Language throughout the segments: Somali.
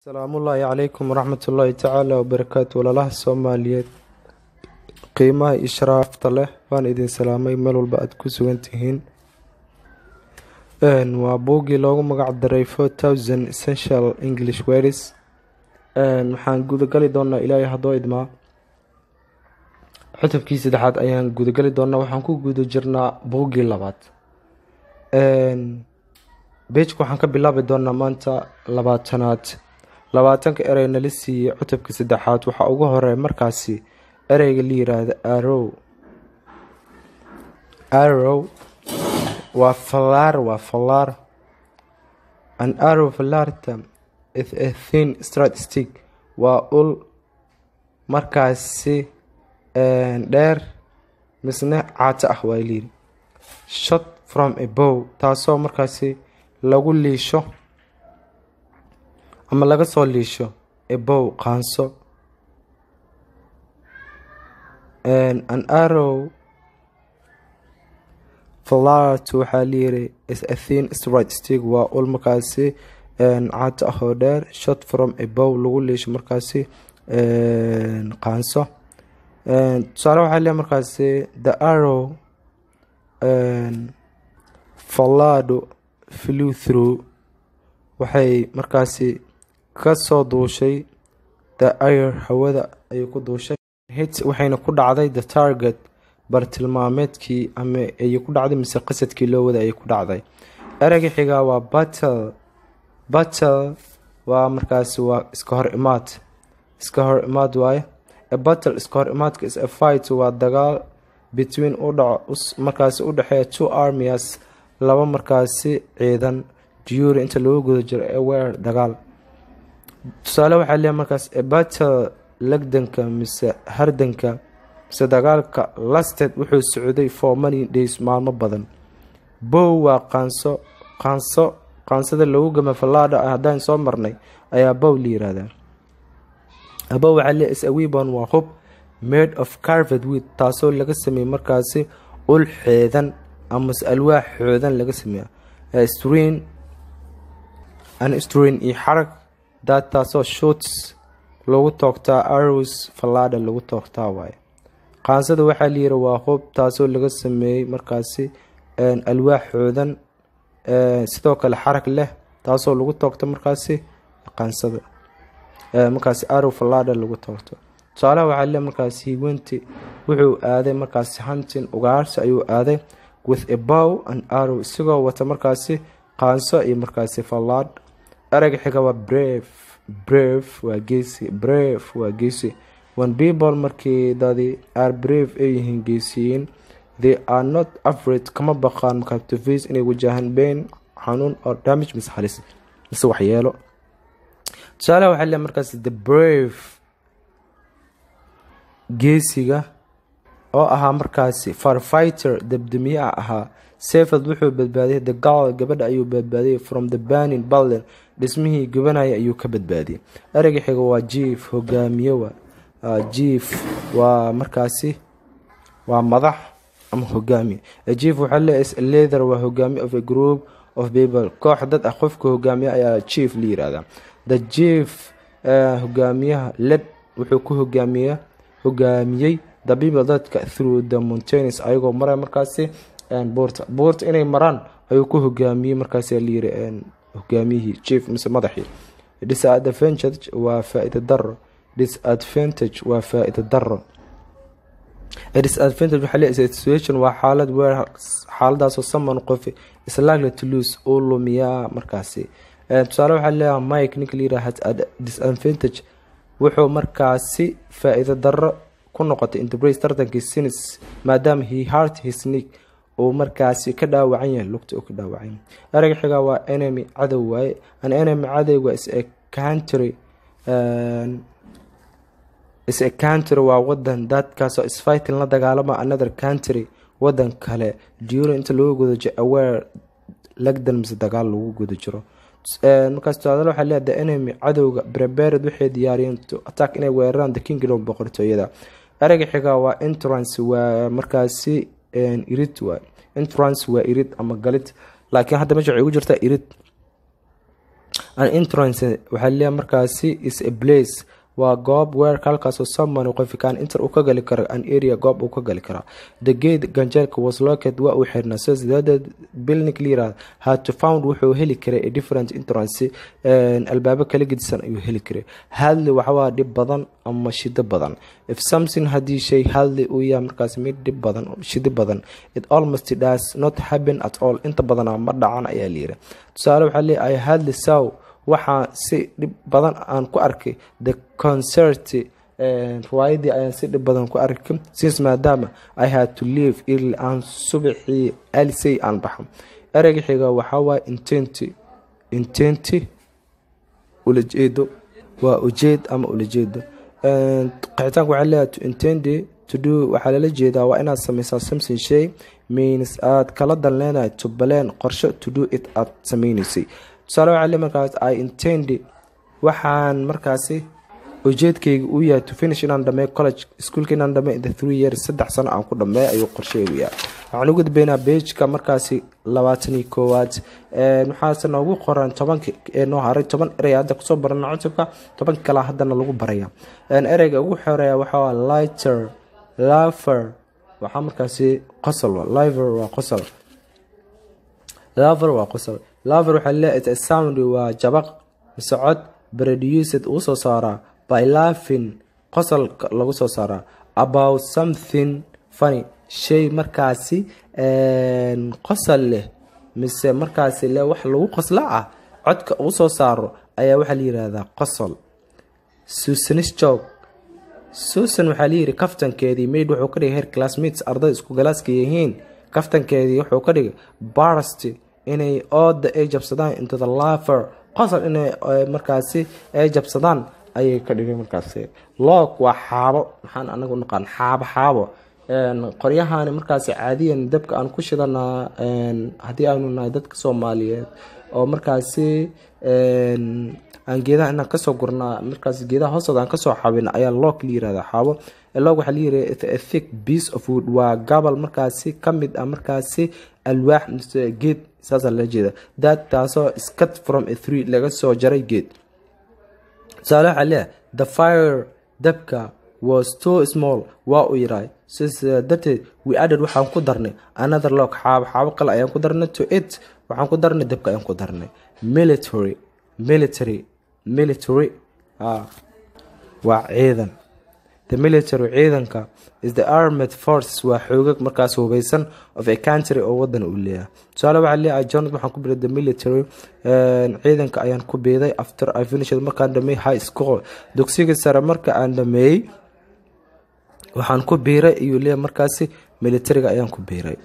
asalaamullaahi calaykum waraxmatullaahi tacaala wabarakaatu walaalaha soomaaliyeed qiimaha iyo sharaafta leh waan idin salaamay meel walba aada ku sugan tihiin waa buuggii loogu magac daray four thousand essential english words waxaan gudagali doonaa ilaahay haddoo idmaa cutubkii saddexaad ayaan gudagali doonaa waxaan ku guda jirnaa buuggii labaad beejka waxaan ka bilaabi doonaa maanta labaatanaad labaatanka erey nala siiyey cutubka saddexaad waxaa ugu horeeya markaasi ereyga la yiraahdo arow arow waa fallaar waa fallaar an arow fallaarta is a thin straight stick waa ul markaasi dheer misne caato ah waa layidhi shot from a bow taasoo markaasi lagu liisho ama laga soo liisho ebow qaanso an arrow fallart waxaa layiri is a thin straight stick waa ul markaasi caato ah oo dheer shot from a bow lagu liisho markaasi qaanso tusaale waxaa leeyahay markaasi the arrow fallado flew through waxay markaasi ka soo duushay the air hawada ayay ku duushay hit waxayna ku dhacday the target bartilmaameedkii ama ayay ku dhacday mise qasadkii loo wada ayay ku dhacday ereyga xigaa waa battle battle waa markaasi waa iska hor imaad iska hor imaad waaye a battle iska hor imaadka is a fight waa dagaal between udhaco markaasi u dhexeeya two armias laba markaasi ciidan jury inta lagu guda jiro ewer dagaal tusaale waxaa leeyahay markaas ebattle legdanka mise hardanka mise dagaalka lasted wuxuu socday for many days maalmo badan bow waa qaanso qaanso qaansada lagu gama fallaadha haddaan soo marnay ayaa bow la yiraahdaa abow waxaa leeyahay is a weapon waa hub made of carved wheat taasoo laga sameeyey markaasi ul xeedan amase alwaax xoodan laga sameeya strin an strin iyo xarag daad taasoo shoots lagu toogtaa arrows fallaadha lagu toogtaa waaye qaansada waxaa layiri waa hub taasoo laga sameeyey markaasi alwaax xoodan sidoo kale xarag leh taasoo lagu toogto markaasi qaansada markaasi arrow fallaadha lagu toogto tusaalaha waxaa le markaasi hiwenti wuxuu aaday markaasi hunting ugaarsi ayuu aaday with a bow and arrow isagoo wata markaasi qaanso iyo markaasi fallaadh ereyga xiga waa brave brave waa geesi brave waa geesi when people markii dadi are brave ay yihiin geesiyiin they are not afraid kama baqaan captivates inay wajahaan bain xanuun or damage mise halis mise waxyeelo tusaalaha waxaa le markaasi the brave geesiga oo ahaa markaasi farfighter dabdamiyaha ahaa sefeld wuxuu badbaadiyay the gal gabadha ayuu badbaadiyay from the banin balden dhismihii gubanaya ayuu ka badbaadiyay ereyga xiga waa jief hogaamiye waa jief waa markaasi waa madax ama hogaamiye jief waxaa leeyahay leather waa hogaamiye of a group of people koox dad ah qofka hogaamiye ayaa jief la yiraahdaa the jief hogaamiyaha led wuxuu ku hogaamiya hogaamiyey the people dadka through the mountains ayagoo maraya markaasi buurta buurta inay maraan ayuu ku hogaamiyey markaasi layiri hogaamiyihii chief mise madaxii disadvantage waa faa-ida daro disadvantage waa faa-ida daro disadvantage waxaa leeyahay situation waa xaalad weer xaaladaasoo saman qofi is likely to lose uu lumiyaa markaasi tusaale waxaa leeyahay mike ninka layiraha disadvantage wuxuu markaasi faa-ido daro ku noqotay interbrace tartankii sinis maadaama he heart his nick uu markaasi ka dhaawacan yahay lugta uu ka dhaawacan yahay ereyga xigaa waa enemy cadow waaye an enemy cadowga is a country is a country waa wadan dadkaasoo isfighting la dagaalama another country wadan kale during inta lagu guda jiro aware lagdan mise dagaal lagu guda jiro markaas tusaale waxaa leeyahay the enemy cadowga prepared waxay diyaariyeen to attack inay weeraraan the kingdom boqortooyada ereyga xigaa waa entrance waa markaasi irid waa entrance waa irid ama galid laakiin hadda meesha waxay ugu jirtaa irid an entrance waxaa leeyahay markaasi is a place waa goob weerarka halkaasoo someone qofi kaan inter uu ka gali karo an area goob uu ka gali karaa the gate ganjeelka was located waa uu xirnaa so sidaaded building clear had to found wuxuu heli karay a different entrance albaabo kala gedisan ayuu heli karay hadli waxawaa dhib badan ama shido badan if something haddii shay hadli uu yahay markaas mid dhib badan shido badan it almost does not happen at all inta badanaa ma dhacan ayaa layiri tusaale waxaa leeyahay hadli sow waxaa si dhib badan aan ku arkay the concert riwaayadii ayaan si dhib badan ku arkay since maadaama i had to leave early aan subaxii alisay aan baxo ereyga xiga waxaa waaye intenti intenti ulajeedo waa ujeed ama ulajeedo qixitaanka waxaa leeyahay to intendi to do waxaa lala jeedaa waa inaad sameysaa something shay means aad kala dan leenahay to baleen qorsho to do it aad sameynaysay tusaale waxaa le markaas i intend waxaan markaasi ujeedkayga uu yahay to finish inaan dhameeyo college iskuolka inaan dhameeyo the three years saddex sano aan ku dhameeyo ayuu qorsheygu yahay waxaan ugu dambeynaa beejka markaasi labaatan iyo koowaad waxaase noogu qoran tobanka ee noo haray toban erey hadda kusoo barana cutubka toban kale haddana lagu baraya ereyga ugu xoreeya waxaa lighter laver waxaa markaasi qosol liver waa qosol laver waa qosol laver waxaa leeyahay sound waa jabaq mise cod produced uu soo saaraa by laughing qosol lagu soo saaraa about something funny shay markaasi qosol leh mise markaasi le wax lagu qosla ah codka uu soo saaro ayaa waxaa la yihahdaa qosol susanisjog susan waxaa layiri kaftankeedii maid wuxuu ka dhigay her classmates arday isku galaaska yihiin kaftankeedii wuxuu ka dhigay barst inay ooda ay jabsadaan into the laver qosol inay markaasi ay jabsadaan ayay ka dhigay markaasi loog waa xaabo maxaan anagu naqaan xaabo xaabo qoryahani markaasi caadiyan dabka aan ku shidanaa haddii aanu nahay dadka soomaaliyeed oo markaasi aan geedaha inaan kasoo gurnaa markaas geedaha hoostooda aan kasoo xabin ayaa loog la yirahda xaabo loog waxaa la yirahda thick piece of wood waa gabal markaasi kamid ah markaasi alwaax mise geed saasaa lala jeeda that taasoo scut from a three laga soo jaray geed tusaale waxaa leeyahay the fire dabka was too small waa uu yiraay sidaa darteed we added waxaan ku darnay another log xaabo xaabo kale ayaan ku darnay to it waxaan ku darnay dabka ayaan ku darnay military military military waa ciidan the military ciidanka is the armed forces waa xoogag markaas hubeysan of a country oo wadan uu leeyahay tusaale waxaa leeyahay jonat waxaan ku biray the military ciidanka ayaan ku biiday after i finished markaan dhameeyey high school dugsiga sare marka aan dhameeyey waxaan ku biiray ayuu leeyahay markaasi militariga ayaan ku biiray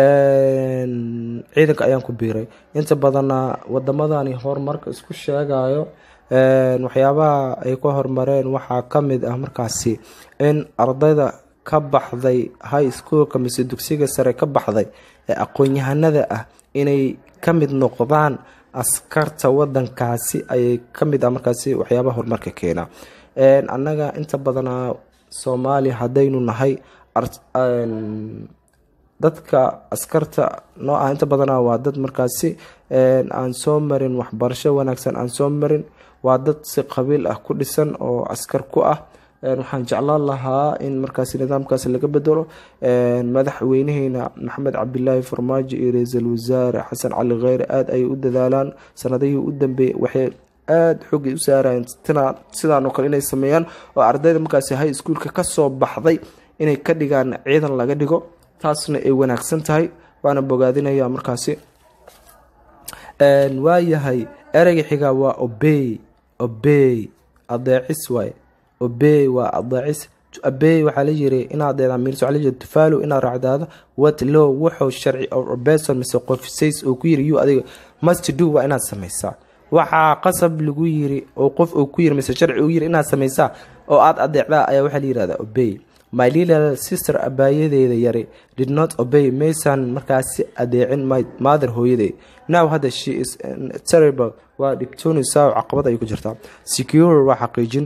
ciidanka ayaan ku biiray inta badana wadamadani horumarka isku sheegayo waxyaabaha ay ka horumareen waxaa kamid ah markaasi in ardayda ka baxday high schoolka mise dugsiga sare ka baxday ee aqoon-yahanada ah inay ka mid noqdaan askarta wadankaasi ayay kamid ah markaasi waxyaabaha horumarka keena annaga inta badanaa soomaaliya haddaynu nahay dadka askarta noo ah inta badanaa waa dad markaasi aan soo marin waxbarasho wanaagsan aan soo marin waa dad si qabiil ah ku dhisan oo askar ku ah waxaan jeclaan lahaa in markaasi nidaamkaas laga bedelo madaxweynaheena maxamed cabdilaahi farmaajo iyo ra-iisul wasaare xasan cali kheyre aada ayay u dadaalaan sanadihii u dambeeyey waxay aada xoogay u saarayeen sidaan oo kale inay sameeyaan oo ardayda markaasi high schoolka kasoo baxday inay ka dhigaan ciidan laga dhigo taasna ay wanaagsan tahay waana bogaadinaya markaasi waayahay ereyga xigaa waa obey obey adeecis waay obey waa adeecis abey waxaa la yiri inaad eedamiirso waxaa la yiri tufaalo inaad raacdaado what low wuxuu sharci or person mise qof says oo ku yiri you adiga must do waa inaad sameysaa waxaa qasab lagu yiri oo qof uu ku yiri mise sharci uu yiri inaad sameysaa oo aad adeecdaa ayaa waxaa la yirahdaa obey my little sister abaayadeeda yari did not obey maysan markaasi adeecin my mother hooyadeed now hadda she is terrible waa dhibtoonaysaa caqabad ayay ku jirtaa secure waa xaqiijin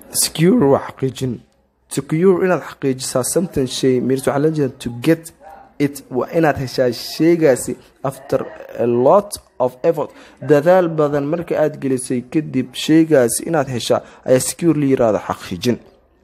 secure waa xaqiijin secure inaad xaqiijisaa something shay means waxaa la jeeda to get it waa inaad heshaa sheegaasi after a lot of effort dadaal badan marka aad gelisay kadib sheegaasi inaad heshaa ayaa secure la yirahdo xaqiijin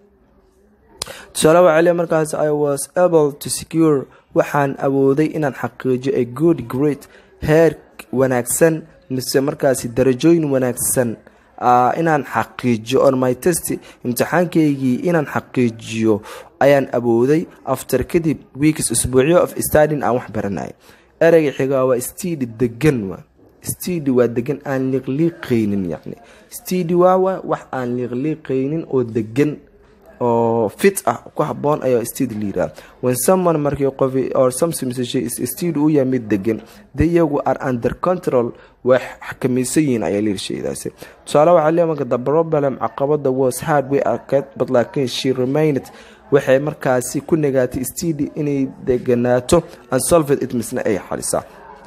tusaale waa celiya markaas i was able to secure waxaan awooday inaan xaqiijiyo a good great heer wanaagsan mise markaasi darajooyin wanaagsan inaan xaqiijiyo on my test imtixaankeygii inaan xaqiijiyo ayaan awooday after kadib weeks usbuucyo of stadin aan wax baranay ereyga xigaa waa stidi degan wa stidi waa degan aan liiqliiqaynin yani stidi waawa wax aan liiqliiqaynin oo degan oo fit ah ku haboon ayaa stid liiraa when someone markii qof or something shay is stid uu yahay mid degan de iyagu are under control way xakamaysan yihiin ayaa liirshaydaasi tusaale waxaa leeyahay marka the problem caqabada was hard way arkeed but laakiin she remained waxay markaasi ku nagaatay stidi inay deganaato unsolved it misna ay xalisaa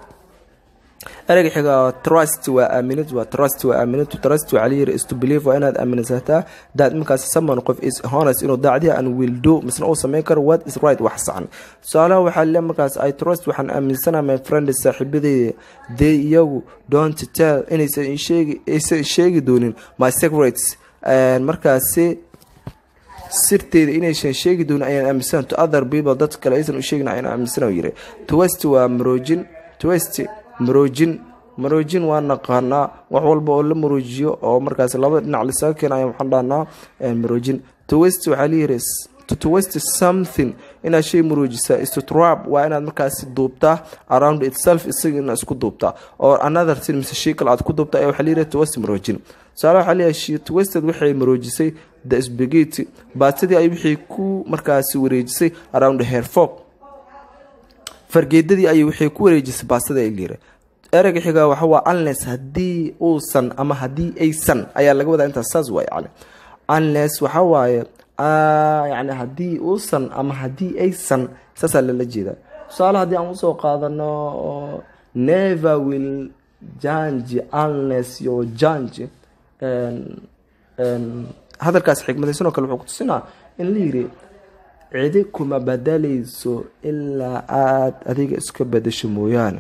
ereyga xiga trust waa aaminid waa trust waa aaminid trust waxaa layiri is to believe waa inaad aaminsataa daad markaas someone qof is honest inuu daacdiya and will do misna uu sameyn karo what is right wax saxan tusaalaha waxaa le markaas i trust waxaan aaminsana my friend saaxiibadeyda dee iyagu don't tell inaysan sheegi aysan sheegi doonin my secrets markaasi sirteeda inaysan sheegi doonin ayaan aaminsana to other people dad kale aysan u sheegin ayaan aaminsana yiri twist waa maroojin twist maroojin maroojin waa naqaanaa wax walba oo la maroojiyo oo markaas laba dhinac lasaga keena ayaa waxaan dhahnaa maroojin twist waxaa layiri to twist something inaad shay maroojisa is to trap waa inaad markaasi duubtaa around itself isaga inaad isku duubtaa or another thing mise shay kale aad ku duubtaa ayaa waxaa layiri twist maroojin tusaale waxaa leeyahay she twisted waxay maroojisay the spaghetti baatadii ay wixii ku markaasi wareejisay around her fork fargeedadii ayay waxay ku wareejisay baastada ay liira ereyga xigaa waxa waa unless haddii uusan ama haddii aysan ayaa laga wadaa intaas saas waay yani unless waxa waaye yani haddii uusan ama haddii aysan saasaa lala jeedaa tusaale haddii aan usoo qaadano never will jange unless your jange hadalkaas xigmadaysanoo kale wuxuu kutusinaa in la yiri cidi kuma badalayso ilaa aada adiga iska badasho mooyaane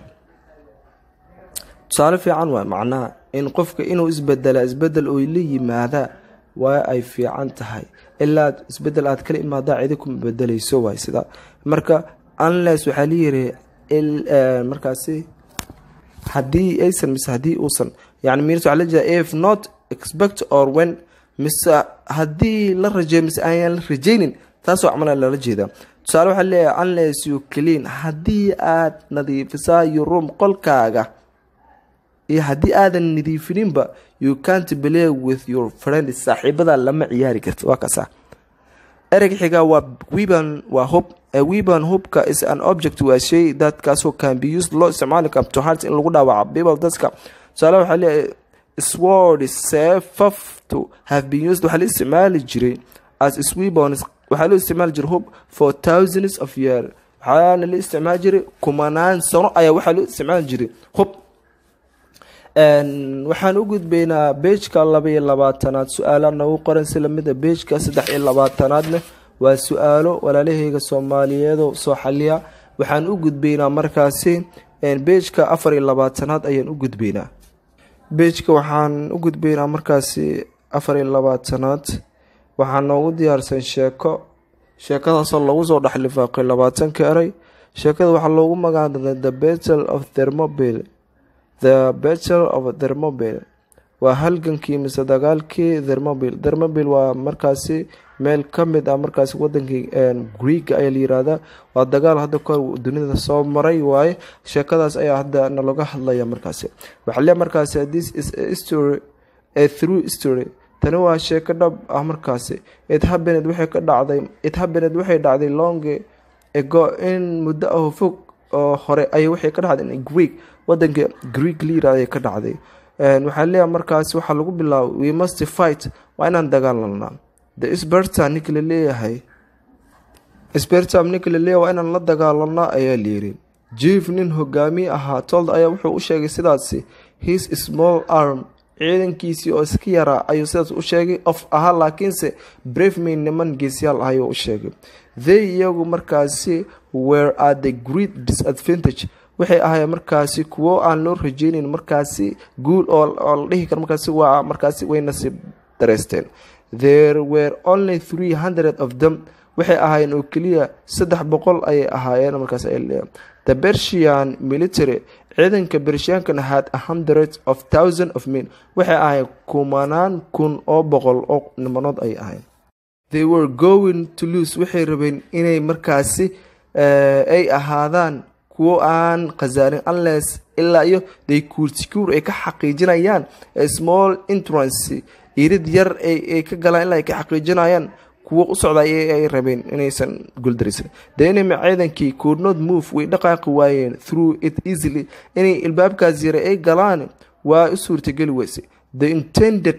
tusaale fiican waa macnaha in qofka inuu isbedela isbedel oo la yimaada waa ay fiican tahay ilaa isbedel aad kala imaadaa cidi kuma bedelayso waay sida marka unless waxaa layiri markaasi haddii aysan mise haddii uusan yani mirs waxaa la jeeda if not expect or when mise haddii la rajeeyo mise ayaan la rajaynin taasoo camala lala jeedaa tusaale waxaa leeyahay unless you clean haddii aad nadiifisaa your room qolkaaga iyo haddii aadan nadiifininba you can't play with your friend saaxiibada lama ciyaari karta waa kaasa ereyga xigaa waa weban waa hub weban hubka is an object waa shay dadkaasoo can be used loo isticmaali karo to heart in lagu dhaawaco people dadka tusaale waxaa leeyahay sword seefaftu have been used waxaa la isticmaali jiray as swebons waxaa loo isticmaali jiray hub for thousands of year waxaana la isticmaali jiray kumanaan sano ayaa waxaa loo isticmaali jiray hub waxaan u gudbaynaa beejka laba iyo labaatanaad su-aala nagu qoran si lamida beejka saddex iyo labaatanaadna waa su-aalo walaalaheyga soomaaliyeedo soo xaliya waxaan u gudbaynaa markaasi beejka afar iyo labaatanaad ayaan u gudbaynaa beejka waxaan u gudbaynaa markaasi afar iyo labaatanaad waxaa noogu diyaarsan sheeko sheekadaasoo lagu soo dhexlifaaqay labaatanka eray sheekada waxaa loogu magacaabay the battle of thermobile the battle of thermobile waa halgankii mise dagaalkii thermobile thermobile waa markaasi meel ka mid ah markaasi wadankii greega ayaa la yiraahdaa waa dagaal hadda kahor dunida soo maray waaye sheekadaas ayaa hadda nalaga hadlaya markaasi waxaa le markaasi this is a history a through history tani waa sheeko dhab ah markaasi it happened waxay ka dhacday it happened waxay dhacday long ago in muddo ah fog oo hore ayay waxay ka dhacday in greek wadanka greek la yirahda ayay ka dhacday waxaa leeyahay markaasi waxaa lagu bilaabay we must fight waa inaan dagaalanaa the sperta ninka la leeyahay spertam ninka la leeyahay waa inaan la dagaalanaa ayaa layiri jief nin hogaamiye ahaa told ayaa wuxuu u sheegay sidaasi his small arm ciidankiisii oo iska yaraa ayuu sidaas u sheegay of ahaa laakiinse brevemain niman geesyaal ah ayuu u sheegay they iyagu markaasi were at the great disadvantage waxay ahaayeen markaasi kuwo aan loo rajeyneyn markaasi guul oo la dhihi karo markaasi waa markaasi way nasiib dareysteen there were only three hundred of them waxay ahaayeen oo keliya saddex boqol ayay ahaayeen markaas the bersian military ciidanka bershiyankana had a hundred of thousand of men waxay ahaayeen kumanaan kun oo boqol oo nimanood ayay ahayn they were going to lose waxay rabeen inay markaasi ay ahaadaan kuwo aan khasaarin unless ilaa iyo they could secure ay ka xaqiijinayaan small entrance irid yar ay ka galaan ilaa ay ka xaqiijinayaan kuwo u socday ay rabeen inaysan guuldaraysan the enemy ciidankii could not move way dhaqaaqi waayeen through it easily inay ilbaabkaas yare ay galaan waa u suurtageli weysay the intended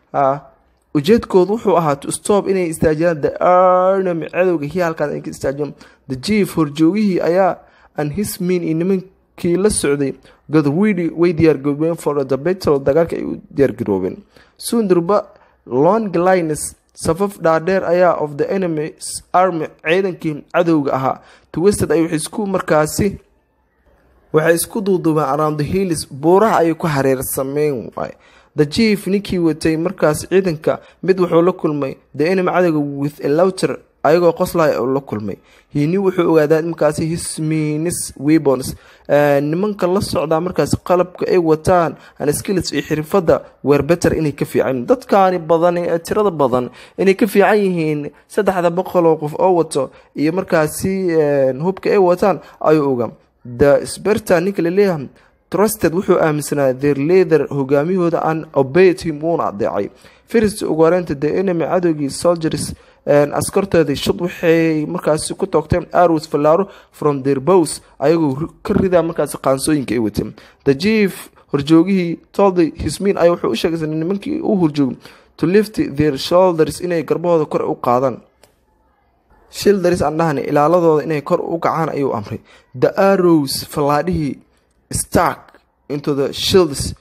ujeedkoodu wuxuu ahaa to stop inay istaajiyaan the enemy cadowga hii halkaas ay ka istaajiyaan the chief horjoogihii ayaa and his mean iyo nimankii la socday godwidi way diyaargaroobeen for the battle dagaalka ay u diyaargaroobeen sundurba long lines safaf dhaadheer ayaa of the enemy's army ciidankii cadowga ahaa twested ay waxay isku markaasi waxay isku duuduubeen around the hills buuraha ayay ku hareersameyn waay the chief ninkii watay markaas ciidanka mid wuxuu la kulmay the enemy cadowga with a louter ayagoo qoslaya oo la kulmay hini wuxuu ogaadaa markaasi hisminis webons nimanka la socdaa markaas qalabka ay wataan anskills iyo xirfada werbeter inay ka fiican dadkaani badan ee tirada badan inay ka fiican yihiin saddexda boqol oo qof oo wato iyo markaasi hubka ay wataan ayuu ogaa the sberta ninka laleeyahay trusted wuxuu aaminsanaa their leader hogaamiyahooda an obeyed him wuuna adeecay first ugu horeynta the enemy cadowgii soldiers askartoodii shud waxay markaasi ku toogteen arrows fallaaro from their bows ayagoo ka ridaa markaasi qaansooyinka ay wateen the chief horjoogihii toldy hismin ayaa wuxuu u sheegay nimankii u horjoogay to lift their shoulders inay garbahooda kor u qaadaan shildaris aan dhahani ilaaladooda inay kor u kacaan ayuu amray the arrows fallaadhihii stark into the shields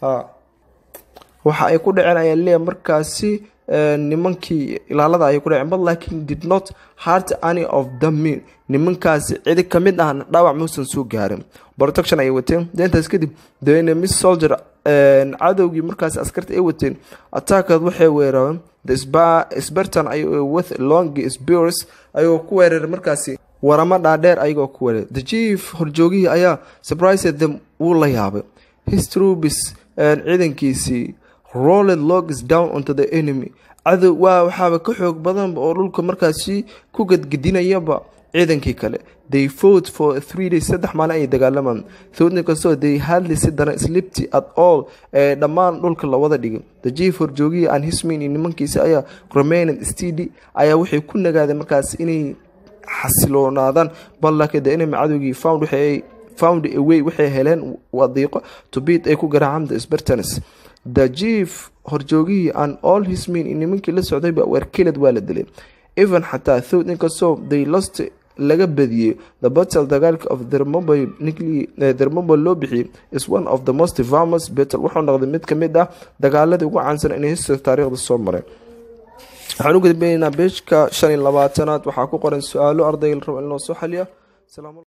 waxa ay ku dhaceen ayaa leeya markaasi nimankii ilaalada ayay ku dhaceen but laakiin did not hurt any of the men nimankaasi cidi ka mid ahna dhaawac muusan soo gaarin protection ayay wateen deintaas kadib the enemy soldier cadowgii markaasi askarta ay wateen attackad waxay weerareen the spartan ay with long spears ayagoo ku weeraray markaasi waramo dhaadheer ayagoo ku weeraray the chief horjoogihii ayaa surprised them wuu la yaabay his troops ciidankiisii rolled logs down onto the enemy cadow waa waxaaba ka xoog badanba oo dhulka markaasi ku gadgedinayaba ciidankii kale they fought for three days saddex maalin ayay dagaalamaan thoodni kastoo they hadli si daran slipty at all ee dhammaan dhulka la wada dhigay the chief horjoogihii aan hismin iyo nimankiisa ayaa remained std ayaa waxay ku nagaadeen markaas inay xasiloonaadaan ballaka the enemy cadowgii found waxay found away waxay heleen wadiiqo to beat ay ku garaacaan the spartans the chief horjoogihii an all his men iyo nimankii la socdayba werkeled waa la dilay even xataa thowd inkastoo they lost laga badiyey the battle dagaalka of thermobile thermobile loo bixiyey is one of the most famous battle wuxuu noqday mid ka mid ah dagaaladii ugu caansan in history taariikhda soo maray waxaan u gudbaynaa beejka shan iyo labaatanaad waxaa ku qoran su-aalo ardayga la rabo in loo soo xaliya